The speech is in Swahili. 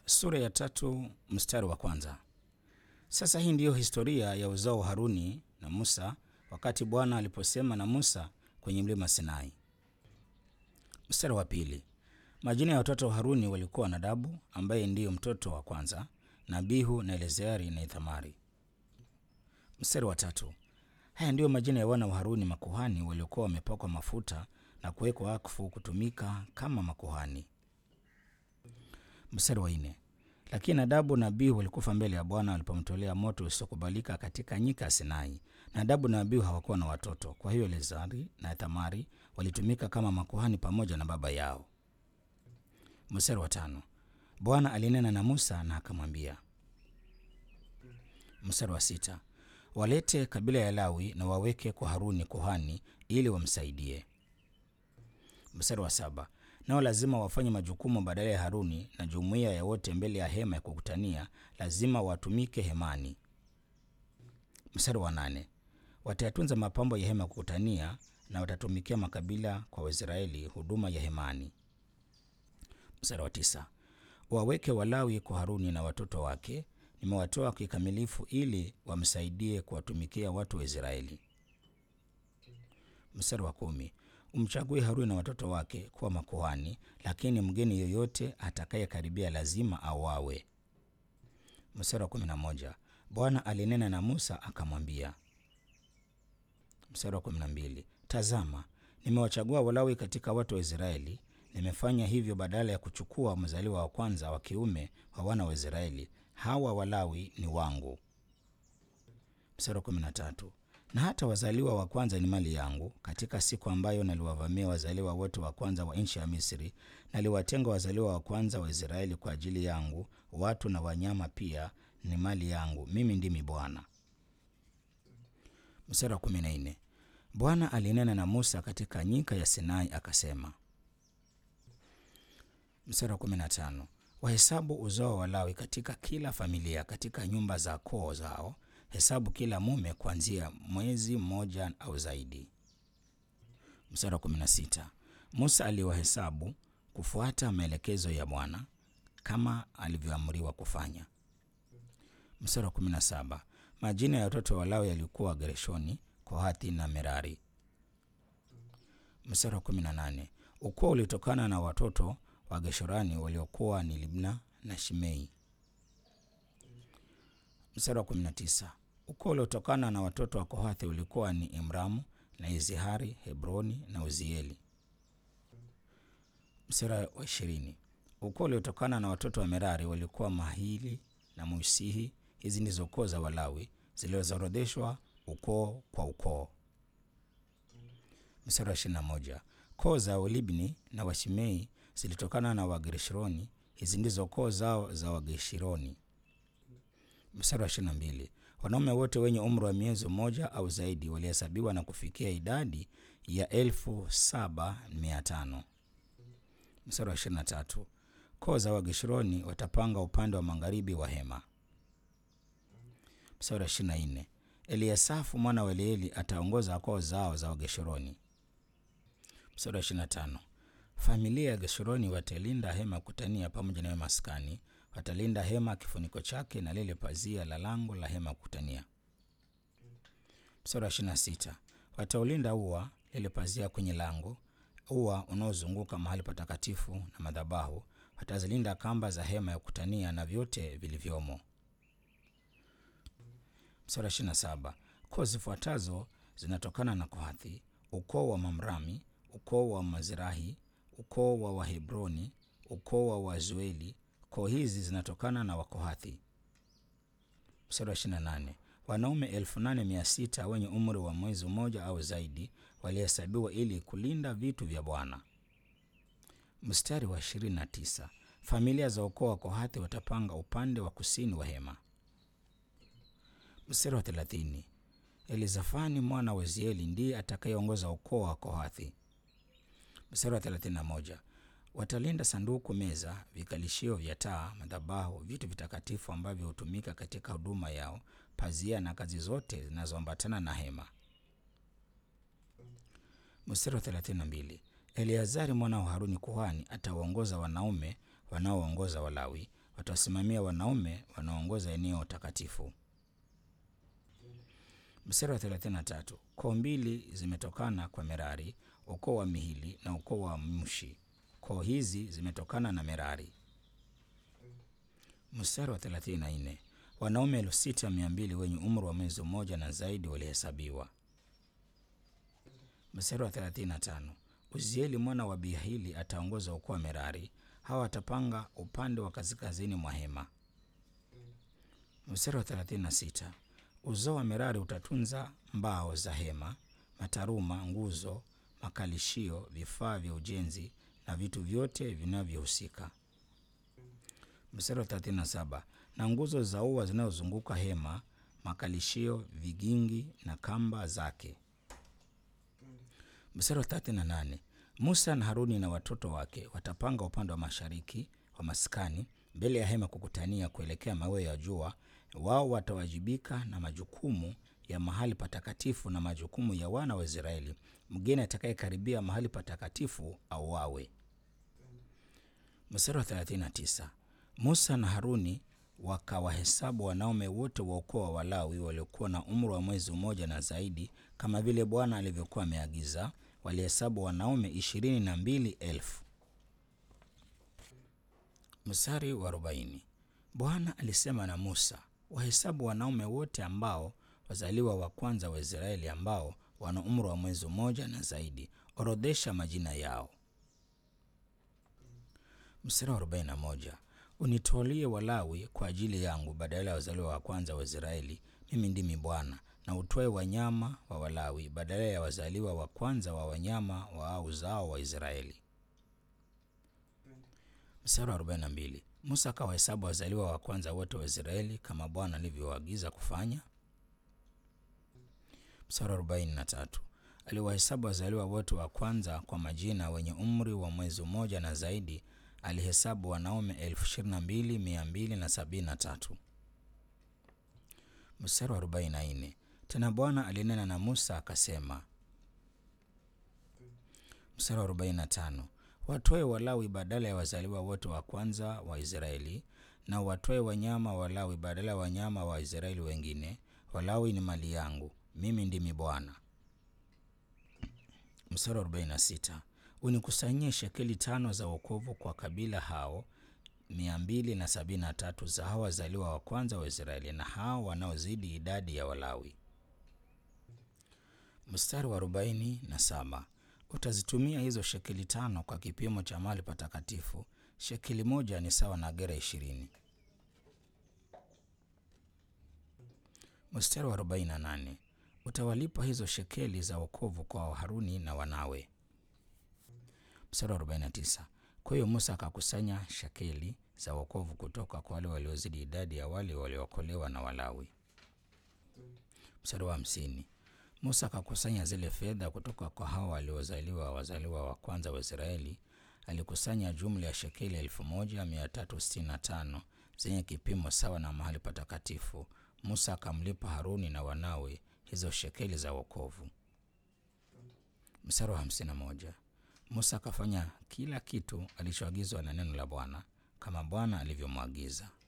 Sura ya tatu mstari wa kwanza. Sasa hii ndiyo historia ya uzao wa Haruni na Musa wakati Bwana aliposema na Musa kwenye mlima Sinai. Mstari wa pili. Majina ya watoto wa Haruni walikuwa Nadabu ambaye ndiyo mtoto wa kwanza, na Abihu na Eleazari na Ithamari. Mstari wa tatu. Haya ndiyo majina ya wana wa Haruni makuhani waliokuwa wamepakwa mafuta na kuwekwa wakfu kutumika kama makuhani. Mstari wa nne. Lakini Nadabu na Abihu walikufa mbele ya Bwana walipomtolea moto usiokubalika katika nyika ya Sinai. Nadabu na Abihu hawakuwa na watoto, kwa hiyo Eleazari na Thamari walitumika kama makuhani pamoja na baba yao. Mstari wa tano. Bwana alinena na Musa na akamwambia. Mstari wa sita. Walete kabila ya Lawi na waweke kwa Haruni kuhani ili wamsaidie. Mstari wa saba. Nao lazima wafanye majukumu badala ya Haruni na jumuiya ya wote mbele ya hema ya kukutania, lazima watumike hemani. Mstari wa nane. Watayatunza mapambo ya hema ya kukutania na watatumikia makabila kwa Waisraeli huduma ya hemani. Mstari wa tisa. Waweke Walawi kwa Haruni na watoto wake, nimewatoa kikamilifu ili wamsaidie kuwatumikia watu wa Israeli. Mstari wa kumi. Umchague Haruni na watoto wake kuwa makuhani, lakini mgeni yoyote atakayekaribia lazima auawe. Mstari wa kumi na moja. Bwana alinena na Musa akamwambia. Mstari wa kumi na mbili. Tazama, nimewachagua Walawi katika watu wa Israeli. Nimefanya hivyo badala ya kuchukua mzaliwa wa kwanza wa kiume wa wana wa Israeli. Hawa Walawi ni wangu. Mstari wa kumi na tatu. Na hata wazaliwa wa kwanza ni mali yangu. Katika siku ambayo naliwavamia wazaliwa wote wa kwanza wa nchi ya Misri, naliwatenga wazaliwa wa kwanza wa Israeli kwa ajili yangu. Watu na wanyama pia ni mali yangu. Mimi ndimi Bwana. Mstari wa kumi na nne. Bwana alinena na Musa katika nyika ya Sinai akasema. Mstari wa kumi na tano. Wahesabu uzao wa Lawi katika kila familia, katika nyumba za koo zao hesabu kila mume kuanzia mwezi mmoja au zaidi. Mstari wa kumi na sita. Musa aliwahesabu kufuata maelekezo ya Bwana kama alivyoamriwa kufanya. Mstari wa kumi na saba. Majina ya watoto wa Lawi yalikuwa Gershoni, Kohathi na Merari. Mstari wa kumi na nane. Ukoo ulitokana na watoto wa Geshorani waliokuwa ni Libna na Shimei. Mstari wa kumi na tisa. Ukoo uliotokana na watoto wa Kohathi ulikuwa ni Imramu na Izihari, Hebroni na Uzieli. Mstari wa ishirini. Ukoo uliotokana na watoto wa Merari walikuwa Mahili na Musihi. Hizi ndizo koo za Walawi zilizoorodheshwa ukoo kwa ukoo. Mstari wa ishirini na moja. Koo za Walibni na Washimei zilitokana na Wagershoni. Hizi ndizo koo zao za Wageshironi. Mstari wa ishirini na mbili. Wanaume wote wenye umri wa miezi mmoja au zaidi walihesabiwa na kufikia idadi ya elfu saba mia tano. Mstari wa ishirini na tatu. Koo za Wageshuroni watapanga upande wa magharibi wa hema. Mstari wa ishirini na nne. Eliasafu mwana wa Elieli ataongoza koo zao za Wageshuroni. Mstari wa ishirini na tano. Familia ya Geshuroni watalinda hema kutania pamoja na maskani watalinda hema kifuniko chake na lile pazia la lango la hema kutania. Mstari wa ishirini na sita. Wataulinda ua lile pazia kwenye lango, ua unaozunguka mahali patakatifu na madhabahu. Watazilinda kamba za hema ya kutania na vyote vilivyomo. Mstari wa ishirini na saba. Koo zifuatazo zinatokana na Kohathi: ukoo wa Mamrami, ukoo wa Mazirahi, ukoo wa Wahebroni, ukoo wa Wazueli. Koo hizi zinatokana na Wakohathi. Mstari wa ishirini na nane. Wanaume elfu nane mia sita wenye umri wa mwezi mmoja au zaidi walihesabiwa ili kulinda vitu vya Bwana. Mstari wa ishirini na tisa. Familia za ukoo wa Kohathi watapanga upande wa kusini wa hema. Mstari wa thelathini. Elizafani mwana wa Zieli ndiye atakayeongoza ukoo wa Kohathi. Mstari wa thelathini na moja. Watalinda sanduku, meza, vikalishio vya taa, madhabahu, vitu vitakatifu ambavyo hutumika katika huduma yao, pazia na kazi zote zinazoambatana na hema. Mstari wa 32. Eleazari mwana wa Haruni kuhani atawaongoza wanaume wanaoongoza Walawi. watawasimamia wanaume wanaoongoza eneo takatifu. Mstari wa 33, koo mbili zimetokana kwa Merari, ukoo wa Mihili na ukoo wa Mushi. Koo hizi zimetokana na Merari. Mstari wa 34, wanaume elfu sita mia mbili wenye umri wa mwezi mmoja na zaidi walihesabiwa. Mstari wa 35, Uzieli mwana wa Bihili ataongoza ukoo wa Merari. Hawa watapanga upande wa kaskazini mwa hema. Mstari wa 36, uzao wa Merari utatunza mbao za hema, mataruma, nguzo, makalishio, vifaa vya ujenzi na vitu vyote vinavyohusika. Mstari wa 37, na nguzo za ua zinazozunguka hema, makalishio, vigingi na kamba zake. Mstari wa 38, Musa na Haruni na watoto wake watapanga upande wa mashariki wa maskani mbele ya hema kukutania kuelekea mawio ya jua. Wao watawajibika na majukumu ya mahali patakatifu na majukumu ya wana wa Israeli. Mgeni atakayekaribia mahali patakatifu auawe. Mstari wa 39, Musa na Haruni wakawahesabu wanaume wote wa ukoo wa Walawi waliokuwa na umri wa mwezi mmoja na zaidi, kama vile Bwana alivyokuwa ameagiza. Walihesabu wanaume ishirini na mbili elfu. Mstari wa arobaini, Bwana alisema na Musa, wahesabu wanaume wote ambao wazaliwa wa kwanza wa Israeli ambao wana umri wa mwezi mmoja na zaidi, orodhesha majina yao. Mstari wa arobaini na moja, unitolie Walawi kwa ajili yangu badala ya wazaliwa wa kwanza wa Israeli. Mimi ndimi Bwana. Na utoe wanyama wa Walawi badala ya wazaliwa wa kwanza wa wanyama wa uzao wa Israeli. Mstari wa 42, Musa akawahesabu wazaliwa wa kwanza wote wa Israeli kama Bwana alivyoagiza kufanya. Mstari wa 43, aliwahesabu wazaliwa wote wa kwanza kwa majina wenye umri wa mwezi mmoja na zaidi. Alihesabu wanaume elfu ishirini na mbili mia mbili na sabini na tatu. Mstari wa 44, tena Bwana alinena na Musa akasema. Mstari wa 45, watoe Walawi badala ya wazaliwa wote wa kwanza wa Israeli, na watoe wanyama Walawi badala ya wanyama wa Israeli wengine. Walawi ni mali yangu, mimi ndimi Bwana. Mstari wa 46, unikusanyie shekeli tano za wokovu kwa kabila hao mia mbili na sabini na tatu za hao wazaliwa wa kwanza wa Israeli na hao wanaozidi idadi ya Walawi. Mstari wa arobaini na saba utazitumia hizo shekeli tano kwa kipimo cha mahali patakatifu. Shekeli moja ni sawa na gera ishirini. Mstari wa arobaini na nane utawalipa hizo shekeli za wokovu kwa Haruni na wanawe. Mstari wa 49 kwa hiyo Musa akakusanya shekeli za wokovu kutoka kwa wale waliozidi idadi ya wale waliookolewa na Walawi. Mstari wa hamsini Musa akakusanya zile fedha kutoka kwa hao waliozaliwa wazaliwa wa kwanza wa Israeli. Alikusanya jumla ya shekeli elfu moja mia tatu sitini na tano zenye kipimo sawa na mahali patakatifu. Musa akamlipa Haruni na wanawe hizo shekeli za wokovu. Mstari wa hamsini na moja Musa akafanya kila kitu alichoagizwa na neno la Bwana kama Bwana alivyomwagiza.